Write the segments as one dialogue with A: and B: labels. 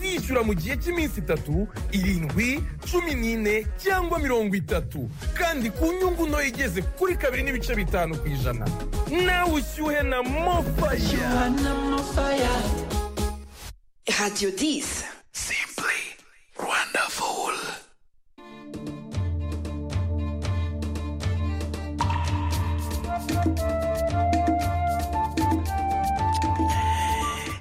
A: yishyura mu gihe cy'iminsi itatu irindwi cumi n'ine cyangwa mirongo itatu kandi ku nyungu nto igeze kuri kabiri n'ibice bitanu ku ijana nawe ushyuhe na mofaya
B: Radio 10.
C: Simply wonderful.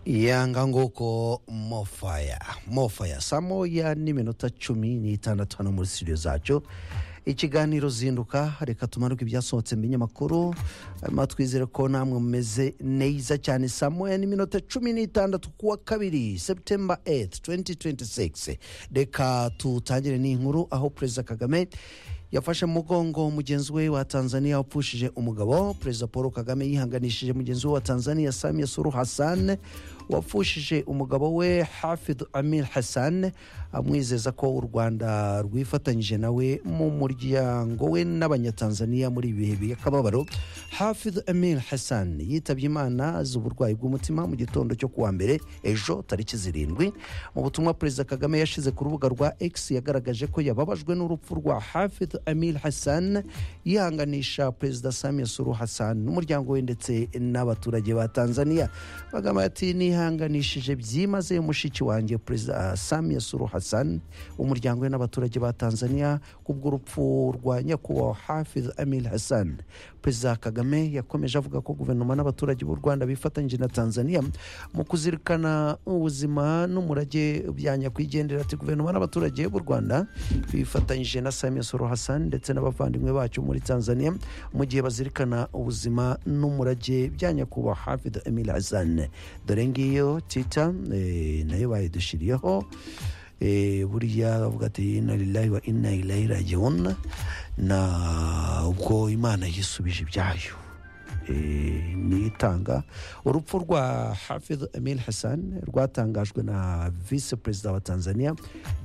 D: yanga nguko mofaya mofaya saa moya n'iminota cumi n'itandatu hano muri studio zacyo ikiganiro zinduka reka tumanuke ibyasohotse mu binyamakuru hanyuma twizere ko namwe mumeze neza cyane saa moya n'iminota cumi n'itandatu ku wa kabiri septemba 8 2026 reka tutangire n'inkuru aho perezida kagame yafashe mu mugongo mugenzi we wa tanzania wapfushije umugabo perezida paul kagame yihanganishije mugenzi we wa tanzania samia suru hassan wapfushije umugabo we hafid amir hassan amwizeza ko u rwanda rwifatanyije nawe mu muryango we n'abanyatanzaniya muri ibi bihe by'akababaro hafid amir hassan yitabye imana azize uburwayi bw'umutima mu gitondo cyo kuwa mbere ejo tariki zirindwi mu butumwa perezida kagame yashize ku rubuga rwa x yagaragaje ko yababajwe n'urupfu rwa hafid amir hassan yihanganisha perezida samia suru hassan n'umuryango we ndetse n'abaturage ba tanzania bagamba ati nihanganishije byimazeyo mushiki wanjye perezida samia suru hassan umuryango we n'abaturage ba tanzania kubw'urupfu rwa nyakubahwa hafidh amir hassan perezida kagame yakomeje avuga ko guverinoma n'abaturage b'u rwanda bifatanyije na tanzania mu kuzirikana ubuzima n'umurage bya nyakwigendera ati guverinoma n'abaturage b'u rwanda bifatanyije na samia suru hassan ndetse n'abavandimwe bacu muri tanzania mu gihe bazirikana ubuzima n'umurage bya nyakubahwa hafidh amir hassan dore ngiyo tita eh, nayo bayidushyiriyeho eh, buriya bavuga ati inna lillahi wa inna ilahi rajiun na ubwo imana yisubije ibyayo eh, nitanga urupfu rwa hafidh emil hassan rwatangajwe na visi perezida wa tanzania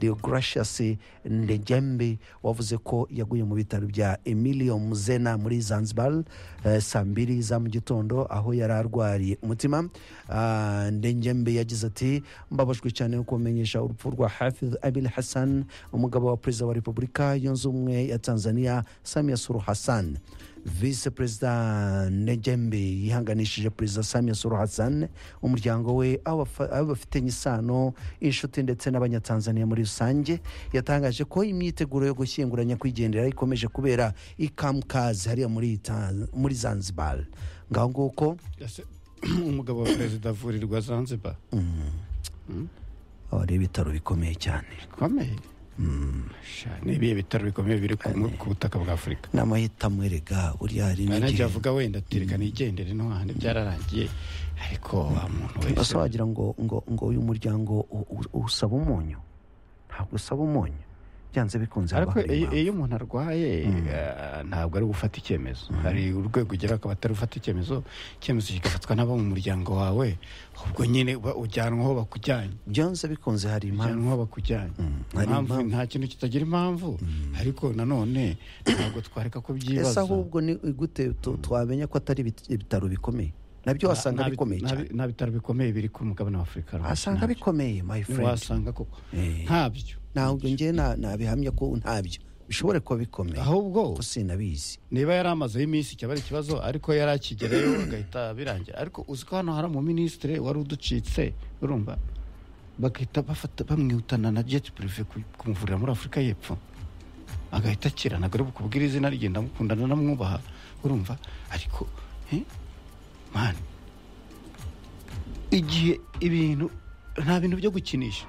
D: deogracius ndegembe wavuze ko yaguye mu bitaro bya emilio muzena muri zanzibar eh, saa mbiri za mu gitondo aho yari arwariye umutima Ah, ndengembe yagize ati mbabajwe cyane no kumenyesha urupfu rwa hafidh abil hassan umugabo wa perezida wa repubulika yunze ubumwe ya tanzania samia suru hassan visi perezida negembe yihanganishije perezida samia suru hassan umuryango we abo afa- abo bafitanye isano inshuti ndetse n'abanyatanzaniya muri rusange yatangaje ko imyiteguro yo gushyingura nyakwigendera ikomeje kubera ikamkazi hariya muri Ta- muri zanzibar ngaho nguko
E: Ese umugabo wa perezida avurirwa zanzibar
D: aba ari ibitaro bikomeye cyane
E: bikomeye Sha, ni ibihe bitaro bikomeye biri ku mu- ku butaka bwa afurika
D: n'amahitamo erega buriya hari
E: nanjye
D: n'igihe
E: avuga wenda tureka nigendere no handi byararangiye ariko wa muntu wese
D: ese wagira ngo ngo ngo uyu muryango u- u- usaba umunyu ntabwo usaba umunyu byanze bikunze haba
E: ariko
D: hari
E: iyo-
D: impamvu.
E: iyo umuntu arwaye eh, ntabwo ari gufata icyemezo hari urwego ugera akaba atari gufata icyemezo icyemezo kigafatwa n'abo mu muryango wawe ubwo nyine uba ujyanwa aho bakujyanye
D: byanze bikunze hari impamvu
E: ujyanwa aho bakujyanye
D: hari
E: impamvu
D: impamvu.
E: nta kintu kitagira impamvu ariko nanone ntabwo twareka ko
D: ese
E: byibaza
D: ahubwo ni gute tu- twamenya ko atari ibit- ibitaro bikomeye nabyo wasanga
E: Nta-
D: bikomeye
E: nta-
D: cyane
E: nta bitaro bikomeye biri ku mugabane wa afurika rwose,
D: asanga
E: ntabyo.
D: bikomeye my friend
E: ntiwasanga koko
D: Eh.
E: ntabyo
D: ntabwo njye na- nabihamya ko ntabyo bishobore kuba bikomeye
E: ahubwo
D: ko sinabizi
E: niba yari amazeho iminsi cyaba ari ikibazo ariko yari akigerayo agahita birangira ariko uzi ko hano hari umuminisitiri wari uducitse urumva bagahita bafata bamwihutana na jeti purive ku- kumuvurira muri afurika y'epfo agahita akira ntabwo ari bukubwire izina rye ndamukundana ndamwubaha urumva ariko eh, mani igihe ibintu nta bintu byo gukinisha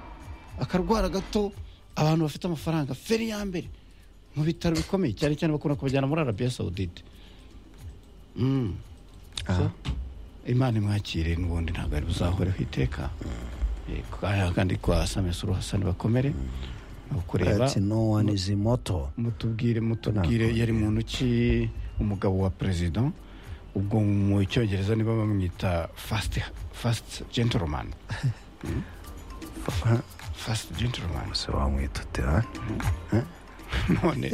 E: akarwara gato abantu bafite amafaranga feri ya mbere mu bitaro bikomeye cyane cyane bakunda kubajyana muri arabiya sawudite Mm. So, imana imwakire n'ubundi ntabwo ari buzahoreho iteka Yego, aya kandi kwa samia suru hasani bakomere ni ukureba
D: ati no one is immortal
E: mutubwire mutubwire yari muntu ki umugabo wa perezida ubwo mu cyongereza niba bamwita fasiti fasiti gentoromani fasiti gentoromani
D: se wamwita utera
E: none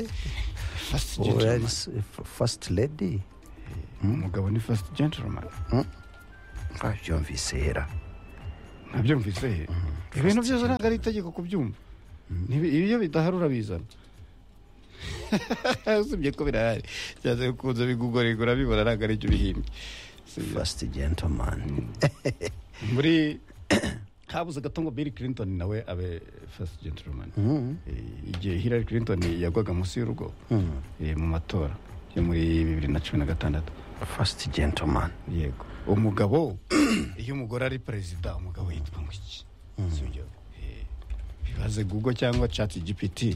E: fasiti gentoromani
D: fasiti ledi
E: umugabo ni fasiti gentoromani
D: nkabyumvise hera
E: nabyumvise ibintu byose ntabwo ari itegeko kubyumva Ntibi- iyo bidahari urabizana usibye ko birahari cyane ukunze bigugorerwa urabibona ntabwo ari byo bihimbye Si-
D: fasiti gentamani
E: muri habuze gato ngo bill clinton nawe abe first gentleman Eh, igihe hillary clinton yagwaga munsi y'urugo eh, mu matora yo muri bibiri na cumi na gatandatu
D: fasiti gentamani
E: yego umugabo iyo umugore ari perezida umugabo yitwa ngo iki sibyo Eh, bibaze google cyangwa chat gpt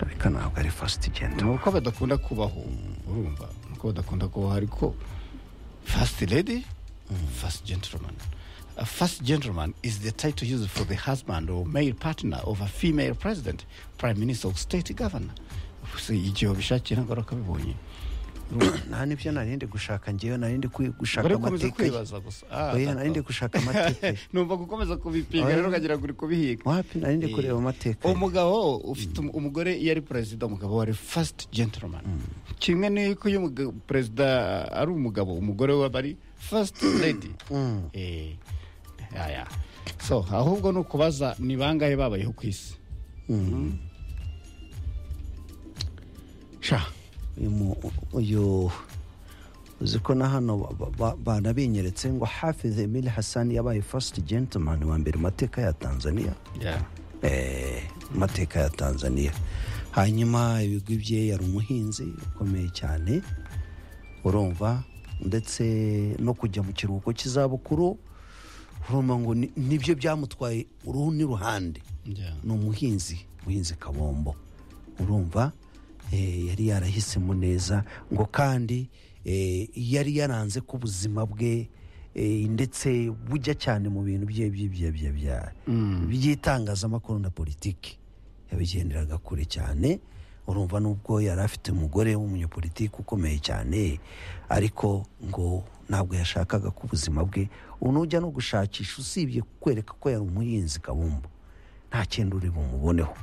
D: ariko ntabwo ari fasiti
E: ni
D: gentamani
E: uko badakunda kubaho urumva ni uko badakunda kubaho ariko first lady first gentleman a first gentleman is the title used for the husband or male partner of a female president prime minister or state governor Gusa igihe wabishakiye ntabwo ari akabibonye
D: nta n'ibyo narinde gushaka ngewe narinde gushaka
E: uri gukomeza
D: amateka ye
E: kwibaza gusa Ah,
D: oya narinde gushaka amateka ye
E: numva gukomeza kubipinga rero ukagira ngo uri kubihiga
D: wapi narinde
E: Eh,
D: kureba amateka ye
E: umugabo ufite umu- umugore iyo ari perezida umugabo wari fasiti gentleman kimwe n'uko iyo umugabo- perezida ari umugabo umugore we aba ari fasiti lady Eh, aya. so ahubwo ni ukubaza ni bangahe babayeho ku isi sha
D: uyu mu- uyu uzi ko na hano ba- ba- ba- banabinyeretse ngo hafiz emile hassan yabaye fasiti gentamani wa mbere mu mateka ya tanzania
E: Yeah.
D: Eh, mu mateka ya tanzania hanyuma ibigwi bye yari umuhinzi ukomeye cyane urumva ndetse no kujya mu kiruhuko cy'izabukuru urumva ngo ni- nibyo byamutwaye uruhu n'uruhande
E: Yeah.
D: ni umuhinzi umuhinzi kabombo urumva eh, yari yarahisemo neza ngo kandi eh, yari yaranze ko ubuzima bwe eh, ndetse bujya cyane mu bintu bye bye bye bye bya- by'itangazamakuru na politiki yabigenderaga kure cyane urumva nubwo yari afite umugore w'umunyapolitiki ukomeye cyane ariko ngo ntabwo yashakaga ko ubuzima bwe unujya no gushakisha usibye kwereka ko yari umuhinzi kabumbo nta kindi uri bumuboneho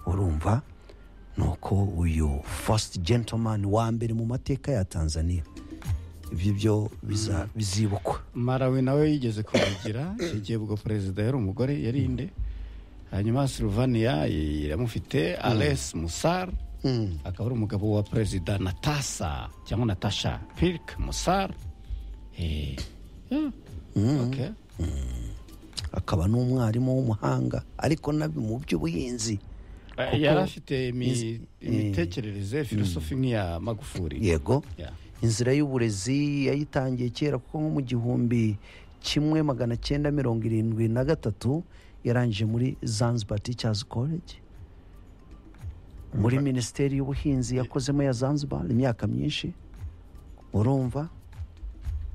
D: urumva ni uko uyu fasiti gentamani wa mbere mu mateka ya tanzania ibyo byo biza- bizibukwa
E: marawi nawe yigeze kumugira igihe ubwo perezida yari umugore yari inde hanyuma silvania iramufite ales musar akaba ari umugabo wa perezida natasa cyangwa natasha pirk musar Eh, yeah. Okay.
D: akaba n'umwarimu w'umuhanga ariko nabi mu by'ubuhinzi
E: Eh, yari afite imi- imitekerereze filosofi nk'iya magufuri
D: yego
E: Yeah.
D: inzira y'uburezi yayitangiye kera kuko nko mu gihumbi kimwe magana cyenda mirongo irindwi na gatatu yarangije muri zanzibar teachers college muri minisiteri y'ubuhinzi yakozemo ya zanzibar imyaka myinshi urumva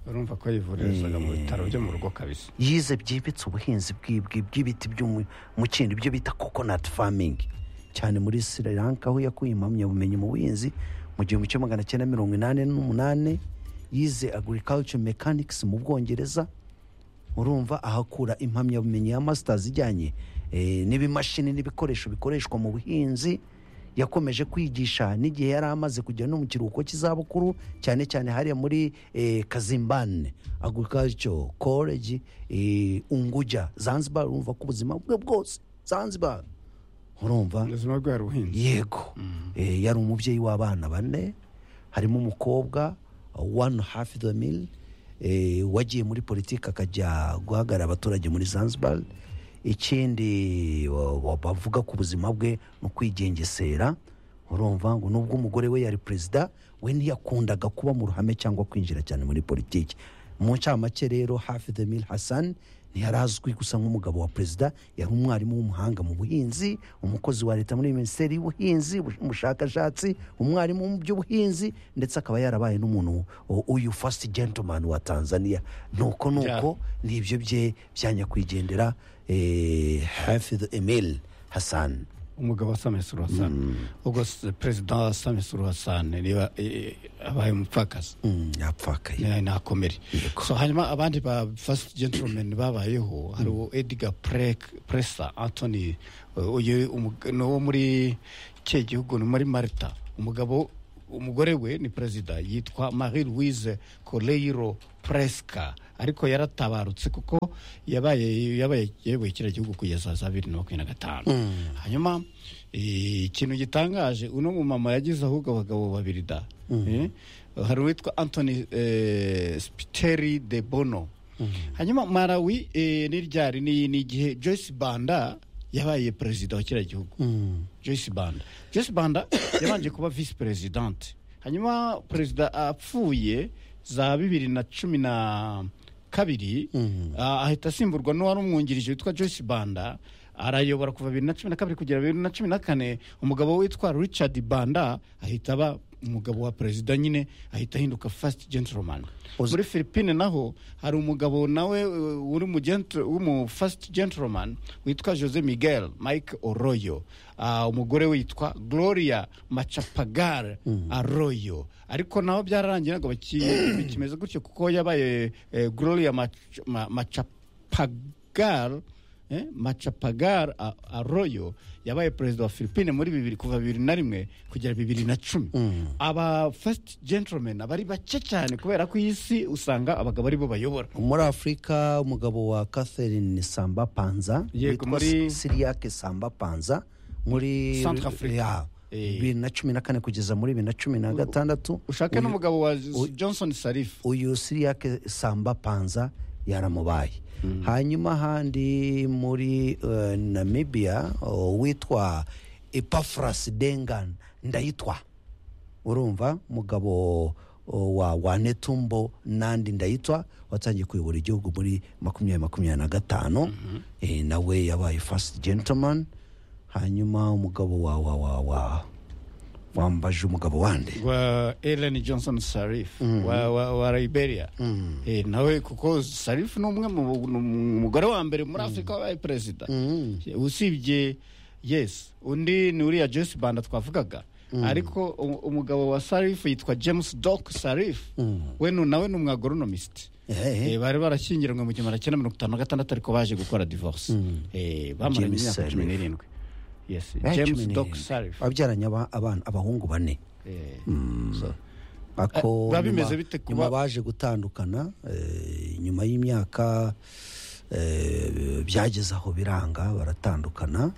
E: urumva ko yivurizaga mu bitaro byo mu rugo kabisa
D: yize byimbitse ubuhinzi bw'ibwi- bw'ibiti by'umukindo ibyo bita coconut farming cyane muri sri lanka aho yakuye impamyabumenyi mu buhinzi mu gihumbi cya magana cyenda mirongo inani n'umunani yize agriculture mechanics mu bwongereza urumva ahakura impamyabumenyi ya masters ijyanye eh, n'ibimashini n'ibikoresho bikoreshwa mu buhinzi yakomeje kwigisha n'igihe yari amaze kujya no mu kiruhuko cy'izabukuru cyane cyane hariya muri eh, kazimbane agriculture college eh, unguja zanzibar urumva ko ubuzima bwe bwose zanzibar urumva
E: ubuzima bwe hari ubuhinzi
D: yego Eh, yari umubyeyi w'abana bane harimo umukobwa one half the meal eh, wagiye muri politiki akajya guhagarara abaturage muri zanzibar ikindi wa- wa- bavuga ku buzima bwe ni ukwigengesera urumva ngo nubwo umugore we yari perezida we ntiyakundaga kuba mu ruhame cyangwa kwinjira cyane muri politiki mu ncamake rero hafi the mil hassan ntiyari azwi gusa nk'umugabo wa perezida yari umwarimu w'umuhanga mu buhinzi umukozi wa leta muri minisiteri y'ubuhinzi umushakashatsi umwarimu mu by'ubuhinzi ndetse akaba yarabaye n'umuntu u- uyu fasiti gentamani wa tanzania nuko nuko nibyo bye byanyakwigendera eh, hafidh emil hassan
E: umugabo wa same suru hasani ubwo se- perezida wa same suru hasani niba eh, abaye umupfakazi
D: Mm, yapfakaye
E: ni- nakomere so hanyuma abandi ba first gentleman babayeho hari uwo edgar Prek- presa anthony eh, uyu umu- ni uwo muri cye gihugu ni muri marita umugabo umugore we ni perezida yitwa marie louise koreiro presika ariko yaratabarutse kuko yabaye yabaye yayoboye kiriya gihugu kugeza za bibiri na makumyabiri na gatanu hanyuma eh, ikintu gitangaje uno mumama yagize ahubwo abagabo babiri da Eh, hari uwitwa anthony eh, spiteri de bono hanyuma malawi eh, n'iryari ni ni igihe joyce banda yabaye perezida wa kiriya gihugu joyce banda joyce banda yabanje kuba visi perezidante hanyuma perezida apfuye za bibiri na cumi na kabiri ah, ahita asimburwa n'uwari umwungirije witwa joyce banda arayobora kuva bibiri na cumi na kabiri kugera bibiri na cumi na kane umugabo witwa richard banda ahita aba umugabo wa perezida nyine ahita ahinduka fasiti gentleman muri philippine naho hari umugabo nawe uh, uri mu gentle- w'umu fasiti gentleman witwa jose miguel mike oroyo Ah, umugore witwa gloria macapagar aroyo ariko naho byararangiye ntabwo baki- bikimeze gutyo kuko yabaye eh, gloria Mach- Ma- macapagar eh, macapagar A- arroyo yabaye perezida wa philippine muri bibiri kuva bibiri na rimwe kugera bibiri na cumi aba first gentleman abari bake cyane kubera ko iyi si usanga abagabo aribo bayobora
D: muri afurika umugabo wa catherine samba panza
E: Yego,
D: witwa
E: muri-
D: siriyake samba panza muri
E: Centrafrique.
D: Ya,
E: Eh.
D: bibiri na cumi na kane kugeza muri bibiri na cumi na gatandatu
E: ushake
D: Uyu-
E: n'umugabo wa johnson sarif
D: uyu siriyake samba panza yaramubaye hanyuma ahandi muri eh, namibia oh, witwa epafras dengan ndayitwa urumva umugabo oh, wa wanetumbo nandi ndayitwa watangiye kuyobora igihugu muri makumyabiri makumyabiri na gatanu eh, nawe yabaye fasiti gentleman hanyuma umugabo wa wa wa wa wambaje umugabo wande
E: wa ellen johnson sarif wa, wa, wa liberia eh, nawe kuko sarif ni umwe mu mu- mu- mugore wa mbere muri afurika wabaye perezida usibye yes undi ni uriya joyce banda twavugaga ariko u- umugabo wa sarif yitwa james doc sarif we nu- nawe ni umwagoronomist
D: Eh, eh.
E: Eh, bari barashyingiranywe mu gihumbi magana cyenda mirongo itanu na gatandatu ariko baje gukora divorce Eh, bamaranye
D: James
E: imyaka cumi
D: Sarif.
E: n'irindwi yes
D: Eh,
E: james
D: cumi
E: doc
D: n'irindwi.
E: sarif
D: wabyaranye aba- abana abahungu bane
E: Eh,
D: ako
E: Eh, biba bimeze
D: nyuma-
E: bite kuba-
D: nyuma baje gutandukana eh, nyuma y'imyaka eh, byageze aho biranga baratandukana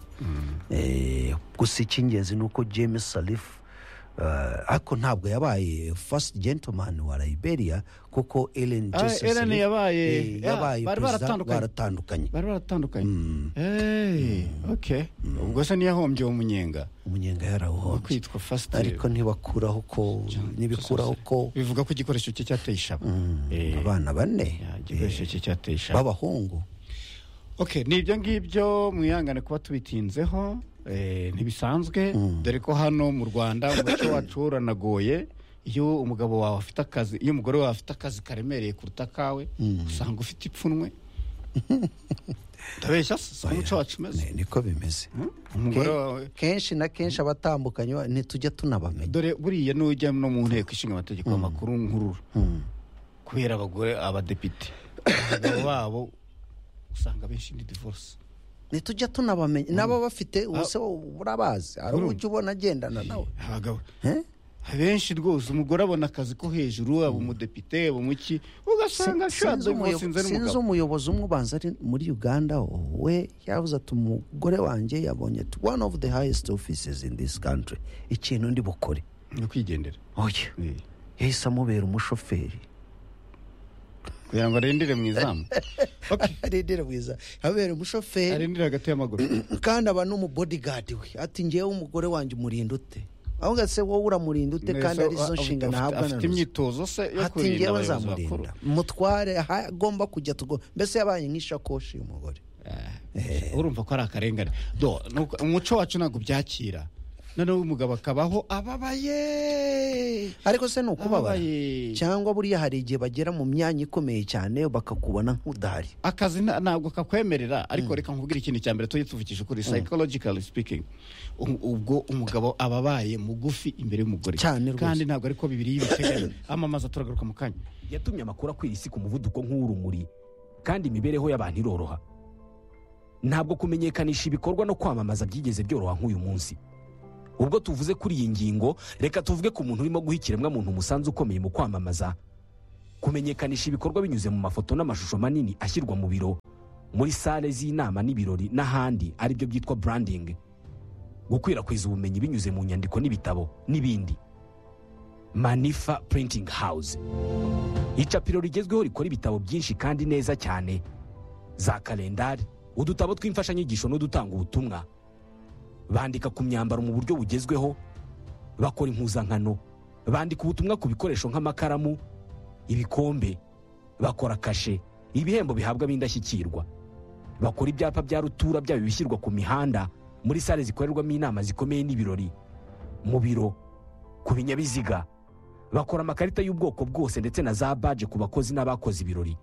D: Eh, gusa icy'ingenzi ni uko james salif eh, ariko ntabwo yabaye first gentleman wa liberia kuko ellen
E: Ah,
D: Johnson
E: Ellen
D: Sirleaf,
E: yabaye-
D: eh,
E: ya,
D: yabaye
E: bari
D: perezida,
E: baratandukanye.
D: baratandukanye
E: bari baratandukanye Hey, okay ubwo se niyahombye uwo munyenga
D: umunyenga
E: wo
D: yarawuhombye
E: kwitwa fasiti
D: ariko ntibakuraho ko ntibikuraho ko
E: bivuga ko igikoresho cye cyateye ishaba Eh,
D: abana bane
E: ya, igikoresho cye cyateye
D: eh,
E: ishaba
D: b'abahungu
E: okay ni ibyo ngibyo mwihangane kuba tubitinzeho eh, ntibisanzwe dore ko hano mu rwanda umuco wacu woranagoye iyo umugabo wawe afite akazi iyo umugore wawe afite akazi karemereye kuruta akawe usanga ufite ipfunwe ndabeshya se si ko umuco wacu umeze
D: Ni- niko bimeze
E: umugore wawe
D: kenshi na kenshi abatandukanye ba- ntitujya tunabamenya
E: dore buriya n'ujya no mu nteko ishinga amategeko amakuru nkurura kubera abagore abadepite abagabo babo usanga benshi ni divorce
D: ntitujya tunabamenya nabo bafite ubuse urabazi hari uburyo ubona agendana nawe
E: abagabo
D: Eh?
E: benshi rwose umugore abona akazi ko hejuru aba umudepite aba umuki ugasanga
D: Sinzi
E: ashatse
D: umuyobo-
E: umusinze
D: sinzi
E: n'umugabo
D: umuyobozi umwe ubanza ari muri uganda we yavuze ati umugore wanjye yabonye ati one of the highest offices in this country ikintu ndi bukore
E: ni ukwigendera
D: oya
E: Eh,
D: yahise amubera umushoferi
E: kugira ngo arindire mu izamu Okay,
D: arindira bwiza abera umushoferi
E: arindire hagati y'amaguru
D: kandi aba n'umubodigadi we ati ngewe umugore wanjye umurinda ute ahubwo se wowe uramurinda ute kandi
E: Neza,
D: ari zo
E: afite-
D: nshingano ahabwa na
E: afite
D: ruswa
E: imyitozo se yo
D: ati
E: kurinda
D: ngewe
E: abayobozi bakuru
D: nzamurinda mutware aho agomba kujya tugo mbese yabaye nk'ishakoshi y'umugore
E: urumva ko ari akarengane Do, nuko- umuco wacu ntabwo byakira noneho umugabo akabaho ababaye
D: ariko se ni ukubabara
E: Ababaye.
D: cyangwa buriya hari igihe bagera mu myanya ikomeye cyane bakakubona nk'udahari
E: akazi nta- ntabwo kakwemerera ariko reka nkubwire ikintu cya mbere tujye tuvugisha ukuri psychologically speaking u- ubwo umugabo aba abaye mugufi imbere y'umugore
D: Cyane rwose.
E: kandi ntabwo ariko bibiri y'ibiteganya amamaza turagaruka mu kanya
F: yatumye amakuru akwira isi ku muvuduko nk'uw'urumuri kandi imibereho y'abantu iroroha ntabwo kumenyekanisha ibikorwa no kwamamaza byigeze byoroha nk'uyu munsi ubwo tuvuze kuri iyi ngingo reka tuvuge ku muntu urimo guha ikiremwamuntu umusanzu ukomeye mu kwamamaza kumenyekanisha ibikorwa binyuze mu mafoto n'amashusho manini ashyirwa mu biro muri sale z'inama n'ibirori n'ahandi aribyo byitwa branding gukwirakwiza ubumenyi binyuze mu nyandiko n'ibitabo n'ibindi manifa printing house icapiro rigezweho rikora ibitabo byinshi kandi neza cyane za kalendari udutabo tw'imfashanyigisho n'udutanga ubutumwa bandika ku myambaro mu buryo bugezweho bakora impuzankano bandika ubutumwa ku bikoresho nk'amakaramu ibikombe bakora kashe ibihembo bihabwa b'indashyikirwa bakora ibyapa bya rutura byaba ibishyirwa ku mihanda muri sale zikorerwamo inama zikomeye n'ibirori mu biro ku binyabiziga bakora amakarita y'ubwoko bwose ndetse na za baje ku bakozi n'abakoze ibirori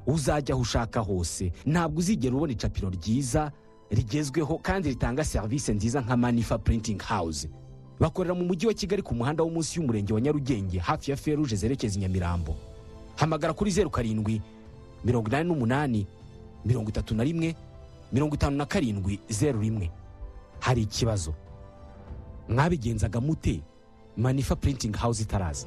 F: uzajya aho ushaka hose ntabwo uzigera ubona icapiro ryiza rigezweho kandi ritanga serivisi nziza nka manifa printing house bakorera mu mujyi wa kigali ku muhanda wo munsi y'umurenge wa nyarugenge hafi ya feruje zerekeza i nyamirambo hamagara kuri zeru karindwi mirongo inani n'umunani mirongo itatu na rimwe mirongo itanu na karindwi zeru rimwe hari ikibazo mwabigenzaga mute manifa printing house itaraza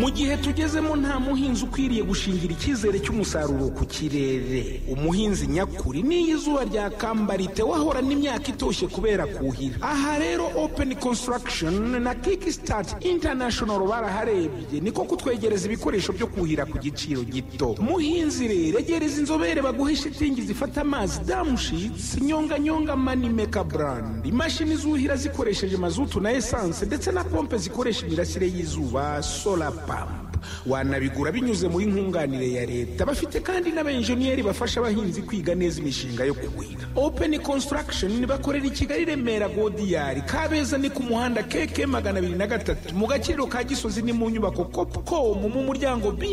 G: mu gihe tugezemo nta muhinzi ukwiriye gushingira icyizere cy'umusaruro ku kirere umuhinzi nyakuri n'iyo izuba ryakambarite wahorana imyaka itoshye kubera kuhira aha rero open construction na kickstart international baraharebye niko kutwegereza ibikoresho byo kuhira ku giciro gito muhinzi rero egereza inzobere baguhe shitingi zifata amazi damushitsi nyonganyonga manimeka brand imashini zuhira zikoresheje mazutu na esanse ndetse na pompe zikoresha imirasire y'izuba solar pampa wanabigura binyuze muri nkunganire ya leta bafite kandi n'abenjeniyeri bafasha abahinzi kwiga neza imishinga yo kuhira open construction bakorera i kigali remera godiyari kabeza ni ku muhanda keke magana abiri na gatatu mu gaciro ka gisozi ni mu nyubako copcom mu muryango br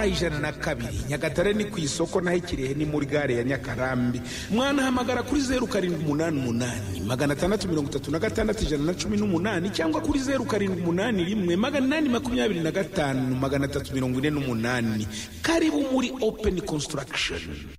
G: ijana na kabiri nyagatare ni ku isoko naho ikirehe ni muri gare ya nyakarambi mwanahamagara kuri zeru karindwi umunani umunani magana atandatu mirongo itatu na gatandatu ijana na cumi n'umunani cyangwa kuri zeru karindwi umunani rimwe magana inani makumyabiri na gatanu magana atatu mirongo ine n'umunani karibu muri open construction